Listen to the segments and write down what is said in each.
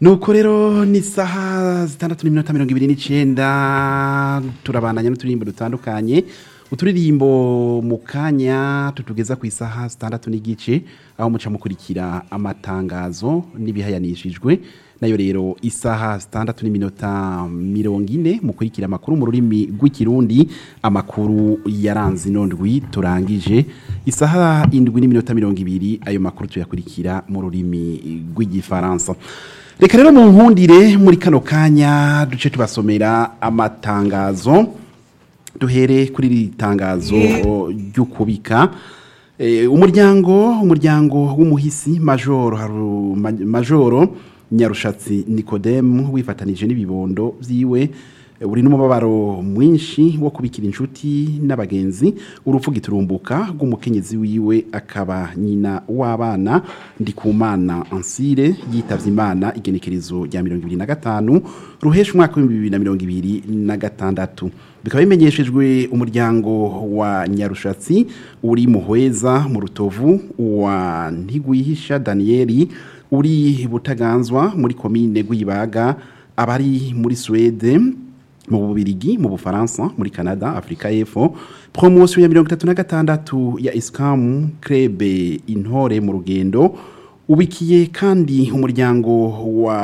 nuko rero ni isaha zitandatu n'iminota mirongo ibiri n'icyenda turabandanya n'uturirimbo dutandukanye uturirimbo mu kanya tutugeza ku isaha zitandatu n'igice aho muca mukurikira amatangazo n'ibihayanishijwe nayo rero isaha zitandatu n'iminota mirongo ine mukurikira amakuru mu rurimi rw'ikirundi amakuru yaranze inondwi turangije isaha indwi n'iminota mirongo ibiri ayo makuru tuyakurikira mu rurimi rw'igifaransa reka rero mu nkundire muri kano kanya duce tubasomera amatangazo duhere kuri iri tangazo ryo kubika Eh, umuryango umuryango w'umuhisi majoro Haru- Ma- majoro nyarushatsi nikodemu wifatanije n'ibibondo byiwe eh, uri n'umubabaro mwinshi wo kubikira inshuti n'abagenzi urupfu giturumbuka rw'umukenyezi wiwe akaba nyina w'abana ndikumana ansire yitavye imana igenekerezo rya mirongo ibiri na gatanu ruhesha umwaka w'ibihumbi bibiri na mirongo ibiri na gatandatu bikaba bimenyeshejwe umuryango wa nyarushatsi uri muhweza mu rutovu wa ntigwihisha daniyeli uri butaganzwa muri komine rwibaga abari muri suwede mu bubirigi mu bufaransa muri canada afurika y'epfo poromosiyo ya mirongo itatu na gatandatu ya isikamu krebe intore mu rugendo ubikiye kandi umuryango wa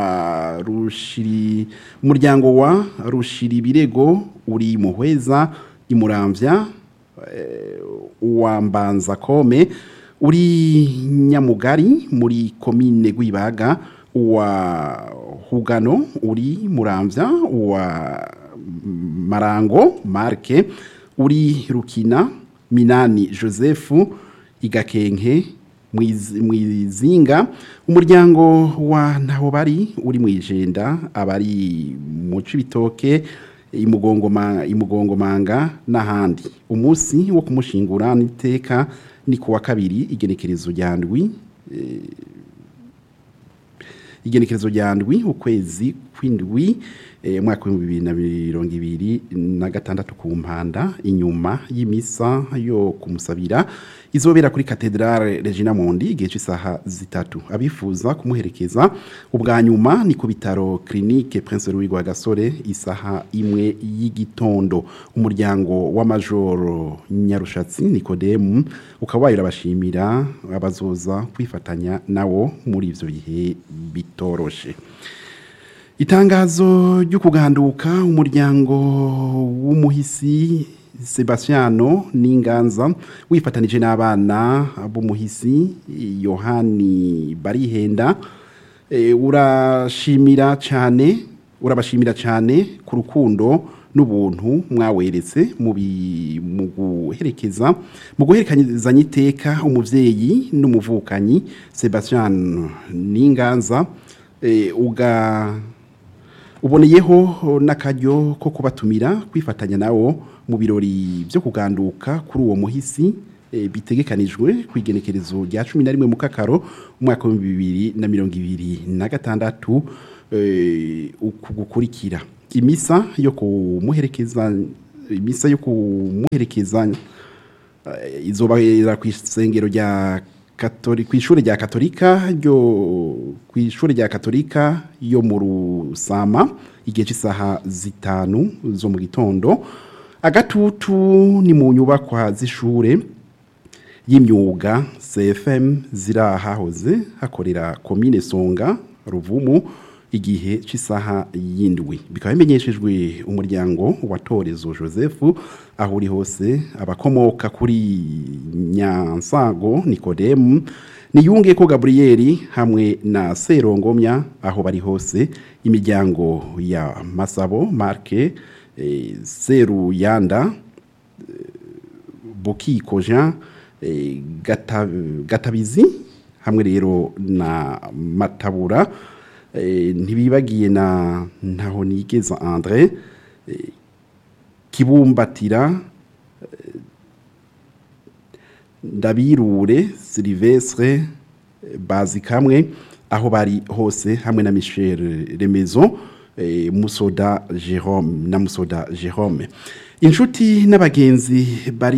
rushiri umuryango wa rushiri birego uri muhweza imuramvya eh, wa mbanza kome uri nyamugari muri komine rwibaga wa hugano uri muramvya wa marango marke uri rukina minani joseph igakenke Mwiz- mwizinga umuryango wa ntaho bari uri mwijenda abari mu cibitoke imugongoma imugongomanga n'ahandi umunsi wo kumushingura n'iteka ni kuwa kabiri igenekerezo rya ndwi igenekerezo rya ndwi ukwezi kw'indwi eh, umwaka w'ibihumbi bibiri na mirongo ibiri na gatandatu ku mpanda inyuma y'imisa yo kumusabira izobera kuri katedrale regina mondi igihe cy'isaha zitatu abifuza kumuherekeza ubwa nyuma ni ku bitaro clinique prince louis rwagasore isaha imwe y'igitondo umuryango w'amajoro nyarushatsi nikodemu ukaba wayo urabashimira abazoza kwifatanya nawo muri ivyo bihe bitoroshe itangazo ryo kuganduka umuryango w'umuhisi Sebastiano n'inganza wifatanije n'abana b'umuhisi Yohani Barihenda e, urashimira cyane urabashimira cyane ku rukundo n'ubuntu mwaweretse mu bi- mu guherekeza mu guherekezanya iteka umuvyeyi n'umuvukanyi Sebastian n'inganza e, uga uboneyeho n'akaryo ko kubatumira kwifatanya nawo mu birori byo kuganduka kuri uwo muhisi eh, bitegekanijwe ku igenekerezo rya cumi na rimwe mu kakaro umwaka w'ibihumbi bibiri na mirongo ibiri na gatandatu eh, uku gukurikira imisa yo kumuherekeza imisa yo kumuherekeza eh, izobera ku isengero rya Katori- ku ishuri rya katolika ryo ku ishuri rya katolika yo mu rusama igihe cy'isaha zitanu zo mu gitondo agatutu ni mu nyubakwa z'ishure y'imyuga cfm ziri ahahoze hakorera komine songa ruvumu igihe cy'isaha y'indwi bikaba bimenyeshejwe umuryango wa torezo joseph aho uri hose abakomoka kuri nyansago nikodemu niyunge ko gaburiyeri hamwe na serongomya aho bari hose imiryango ya masabo marke eh, seruyanda bukiko jean eh, Gata- gatabizi hamwe rero na matabura eh, ntibibagiye na ntaho nigeza andre eh, kibumbatira eh, ndabirure silivestre eh, bazi kamwe aho bari hose hamwe na michel remezo eh, musoda jerome na musoda jerome inshuti n'abagenzi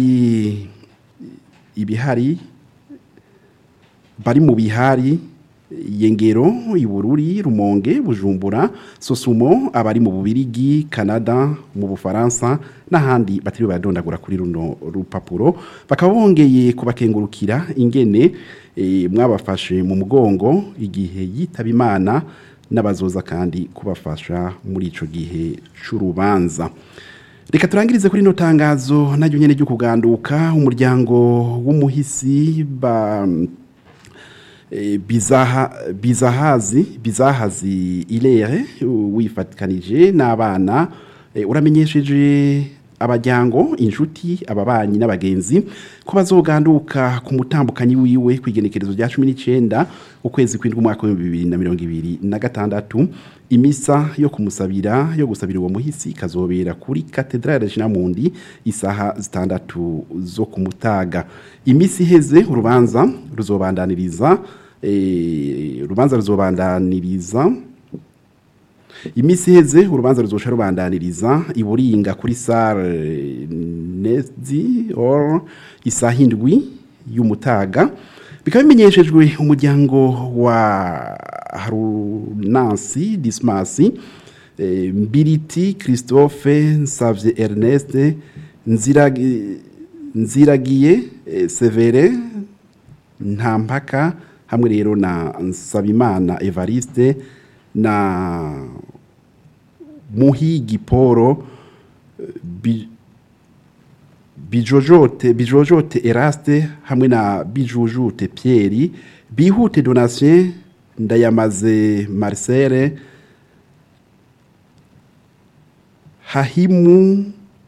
bari ibihari bari mu bihari yengero ibururi rumonge bujumbura sosumo abari mu bubirigi canada mu bufaransa n'ahandi batari baradondagura kuri runo rupapuro bakaba bongeye kubakengurukira ingene eh, mwabafashe mu mugongo igihe yitaba imana n'abazoza kandi kubafasha muri ico gihe c'urubanza reka turangirize kuri ino tangazo naryo nyene ryo kuganduka umuryango w'umuhisi ba Eh, bizaha bizahazi bizahazi ilere wifatikanije n'abana eh, uramenyesheje abajyango inshuti ababanyi n'abagenzi ko bazoganduka ku mutambukanyi wiwe kwigenekerezo rya 19 ukwezi kw'indwi umwaka wa 2026 imisa yo kumusabira yo gusabira uwo muhisi ikazobera kuri katedrale Jinamundi isaha zitandatu zo kumutaga imisi iheze urubanza ruzobandaniriza eh, urubanza ruzobandaniriza imisi iheze urubanza ruzosha rubandaniriza iburinga kuri sare nezi or isaha indwi y'umutaga bikaba bimenyeshejwe umuryango wa harunansi dismasi eh, mbiriti christophe nsavye ernest nziragi nziragiye eh, severe nta mpaka hamwe rero na nsabimana evariste na muhigi poro bi, bijojote bijojote eraste hamwe na bijujute pierre bihute donatien ndayamaze marcel hahimu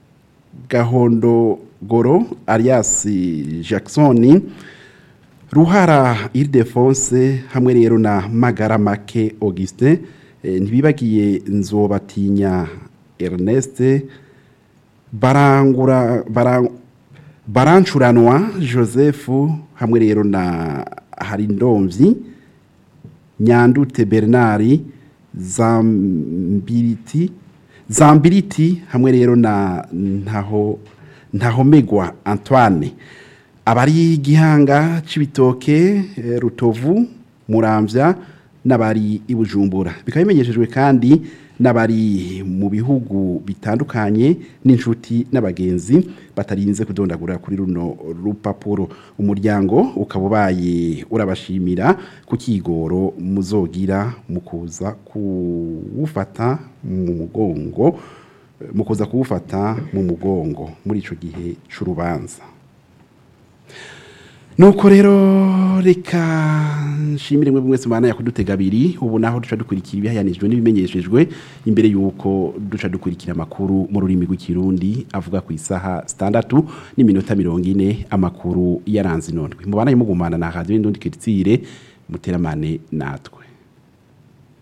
gahondogoro alias jackson ruhara ildefonse hamwe rero na magara make augustin eh, ntibibagiye nzobatinya ernest barangura bara, barancuranwa joseph hamwe rero na harindomvyi nyandute bernard zambiriti zambiriti hamwe rero na ntaho ntahomegwa antoine abari gihanga c'ibitoke eh, rutovu muramvya n'abari ibujumbura bikaba bimenyeshejwe kandi n'abari mu bihugu bitandukanye n'inshuti n'abagenzi batarinze kudondagura kuri runo rupapuro umuryango ukaba ubaye urabashimira ku kigoro muzogira mu kuza kuwufata mu mugongo mu kuza kuwufata mu mugongo muri ico gihe c'urubanza nuko rero reka nshimire mwe mwese mwana yakudutega abiri ubu naho duca dukurikira ibihayanijwe n'ibimenyeshejwe imbere yuko duca dukurikira amakuru mu rurimi rw'ikirundi avuga ku isaha zitandatu n'iminota mirongo ine amakuru yaranze inondwe mubana mugumana na radiyo y'indundi kiritire muteramane natwe